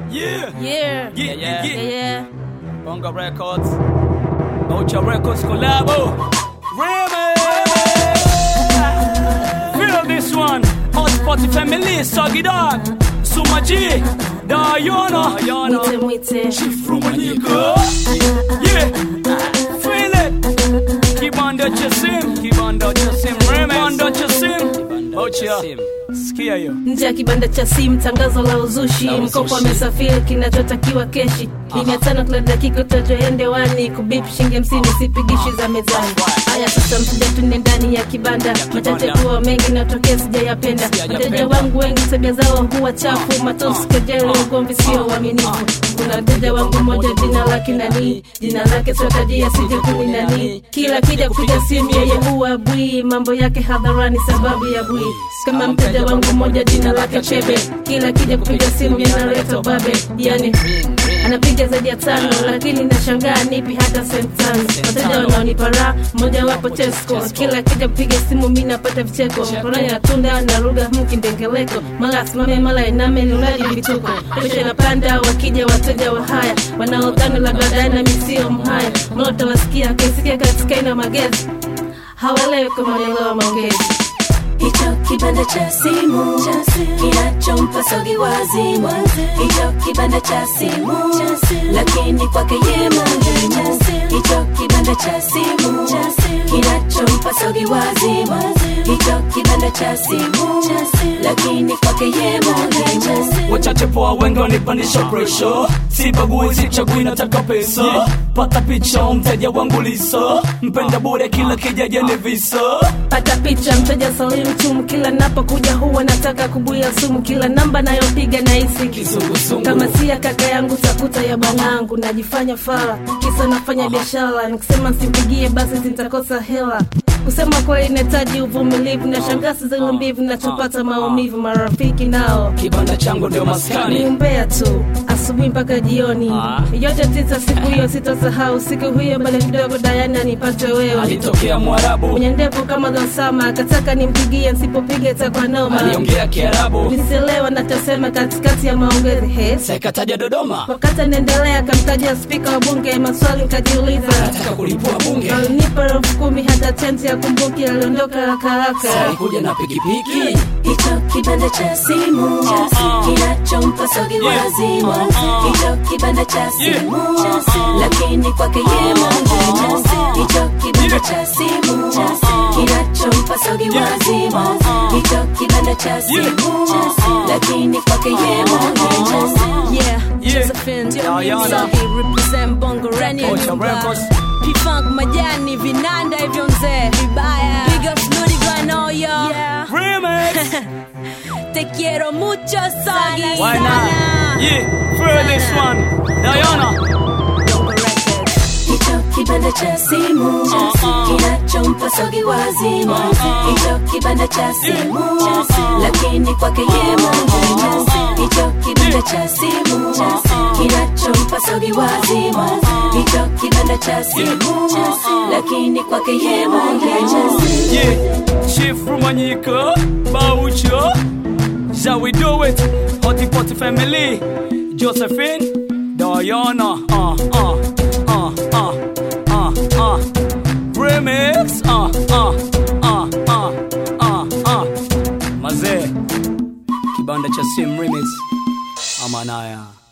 Yeah. Yeah. Yeah, yeah, Yeah, yeah. yeah. Bonga Records. Ocha Records collabo. Remix. Feel this one. Hot Spotty Family, Soggy Dog. Suma G. Diana. Diana. Mwite mwite. Rumanyika. Yeah. Feel it. Kibanda cha sim. Kibanda cha sim. Remix. Kibanda cha sim. Ocha. Sikia hiyo. nje ya kibanda cha simu tangazo la uzushi mkopo amesafiri kinachotakiwa keshi ni mia tano kila dakika utajoende wani kubip shilingi hamsini sipigishi za mezani haya sasa mteja tunde ndani ya kibanda machache kuwa mengi natokea sijayapenda wateja wangu wengi tabia zao huwa chafu matosi kejeli ugomvi sio uaminifu kuna mteja wangu mmoja jina lake nani jina lake sotajia sije kuni nani kila kija kupiga simu yeye huwa bwi mambo yake hadharani sababu ya bwi kama mteja wangu mmoja jina lake chebe kila kija kupiga simu yanaleta babe yani anapiga zaidi ya tano lakini nashangaa nipi hata sent tano wateja wanaonipa raha mmoja wapo tesco kila kija kupiga simu mi napata vicheko mkononi na tunda na lugha mkindengeleko mara asimame mara iname lulaji vituko pesha napanda wakija wateja wa haya wanaodhani labda dana misio mhaya mlota wasikia kaisikia katika ina magezi hawalewi kama wanaelewa maongezi hicho kibanda cha simu kinachompa sogi wazimu hicho kibanda cha simu lakini kwake ye muhimu hicho kibanda cha simu kinachompa sogi wazimu hicho kibanda cha simu lakini kwake ye muhimu wachache poa wengi wanipandisha presha sibagui sichagui nataka pesa pata picha mteja wangu liso mpenda bure kila kijaja ni visa pata picha mteja salimu chumu kila napokuja huwa nataka kubuya sumu kila namba nayopiga nahisi Kizunguzungu. kama si ya kaka yangu takuta ya bwanangu najifanya fala kisa nafanya biashara nikisema simpigie basi sitakosa hela kusema kweli nahitaji uvumilivu na shangasi zenye mbivu nachopata maumivu marafiki nao kibanda changu ndio ni maskani umbea tu asubuhi mpaka jioni Ah. yote tisa siku hiyo sitasahau siku hiyo bado kidogo dayana nipate wewe alitokea mwarabu mwenye ndevu kama Dosama akataka nimpigie, nsipopiga itakuwa noma. aliongea kiarabu Nisielewa nachosema katikati ya maongezi hes sekataja dodoma wakati anaendelea akamtajia spika wa bunge, maswali nikajiuliza. nataka kulipua bunge Alinipa elfu kumi hata tenti ya kumbuki, aliondoka haraka haraka. alikuja na pikipiki hicho kibanda cha simu kinachompa sogi wazimu hicho kibanda cha simu lakini kwake ye muhimu hicho kibanda cha simu kinachompa sogi wazimu hicho kibanda cha simu lakini kwake ye muhimu Yeah, Yeah. Josephine, Diana. Soggy, represent Bongo Rani ya Ocha nyumba. Records. P-Funk majani vinanda hivyo mzee vibaya Big up Snooty going on yo yeah. remix Te quiero mucho Soggy why not yeah feel this one Diana Bongo Records hicho kibanda cha simu kinachompa sogi wazimu hicho kibanda cha simu lakini kwake ye muhimu hicho kibanda cha simu kinachompa sogi wazimu hicho kibanda cha simu lakini kwake ye muhimu Yeah, Chief Rumanyika, Baucho, shall we do it? Hotty Potty Family, Josephine, Diana, uh, uh, uh, uh, uh, uh, remix, uh, uh, uh, uh, uh, uh, mazee, kibanda cha sim remix, amanaya.